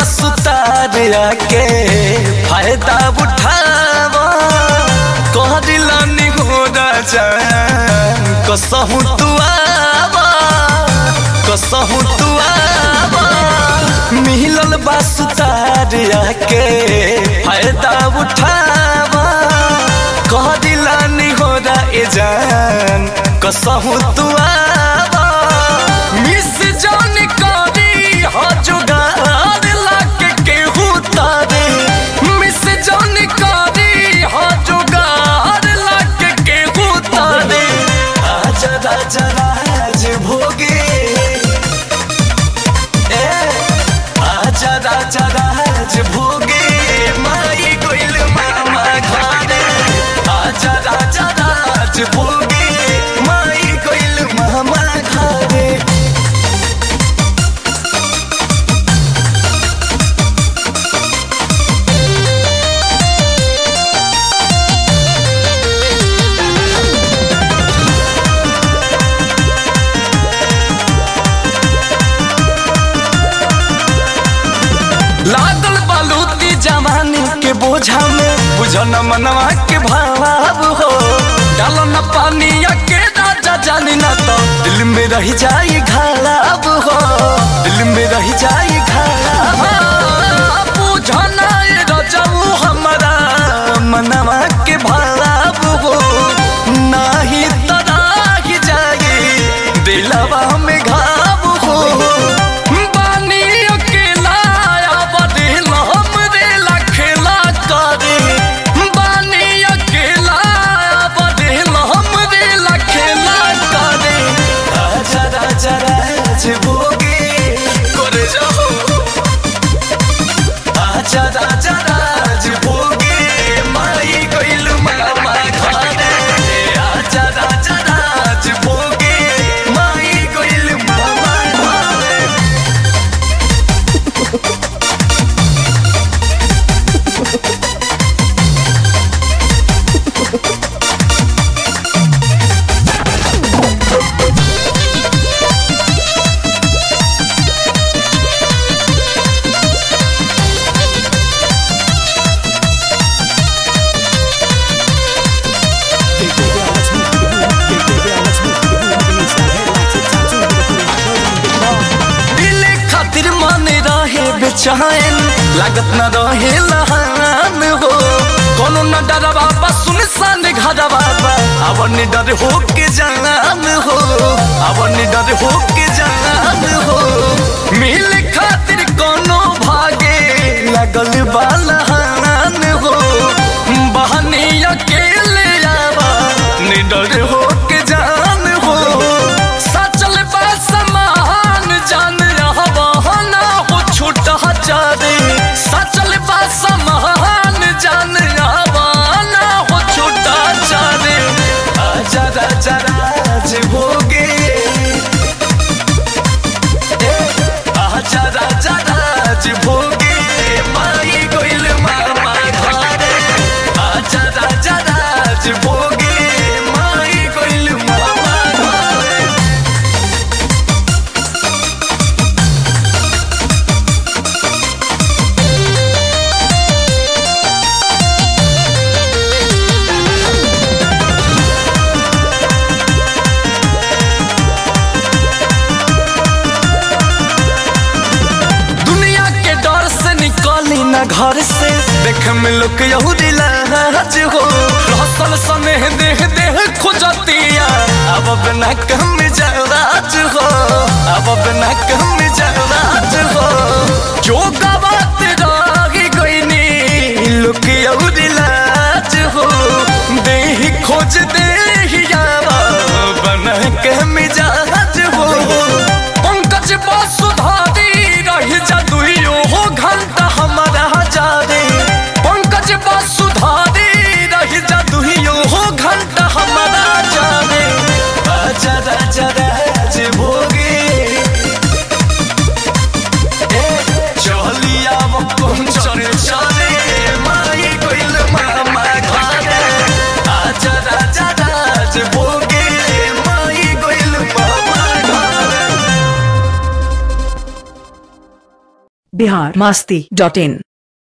सुतार के फायदा उठावा कह दिलानी हो राजा कसहु तू आवा कसहु तू आवा मिलल बा सुतार के फायदा उठावा कह दिलानी हो रा ए जान कसहु तू आवा मिस जान करी हो जुगार लाके केहू तारे मिस जान करी हो जुगार लाके केहू तारे आजा राजा राज भोगे ए आजा राजा राज भोगे माई गोइल मामा घरे आजा राजा राज भोगे माई गोइल मामा घरे लागल बालूती जमाने के बोझा में बुझल न मनवा के भाव हो डाल न पानी के राजा जानी न तो दिल में रह जाई घाव हो दिल में रह जाई घाव बुझल रजऊ हमारा मनवा के भाव हो नाही तराही जाई दिलवा में घाव हो बानी अकेला बदिल हमरे लखेला करे बानी अकेला बदिल हमरे लखेला करे आजा राजा राज भोगे करे जाओ आजा राजा राज भोगे माई गइल मामा घरे आजा राजा राज भोगे माई गइल मामा घरे दिले खातिर मन रहे बेचैन लागत न रहे लहान हो कोनो न डरवा बा सुनसान घरवा बा अब नि डर हो के जान हो अब नि डर हो के जान हो मिल खातिर कोनो भागे लगल बा लहान हो बहनी अकेले आवा निडर हो के जान हो सचल बा समान जान रहवाना हो छूटा चारे सचल बा समान जान रहवाना हो छूटा चारे आजा राजा राज भोगे ए, आजा राजा राज भोगे माई गोइल मामा घरे आजा राजा राज भोगे माई गोइल मामा घरे दुनिया के डर से निकली ना घर से देख में लोग यहूदी लाज हो रसल सनेह देह देह खुजतिया अब बिना कम जराज हो अब बिना कम जराज हो जो गवात रही गईनी लोग यहूदी लाज हो देह खोज देहियावा बना के मिजाज हो पंकज बसुधारी रही जा दुइयो हो घंटा हमारा जारे पंकज बसुधारी रही जा दुइयो हो घंटा हमारा जारे आजा राजा राज भोगे बिहार मस्ती डॉट इन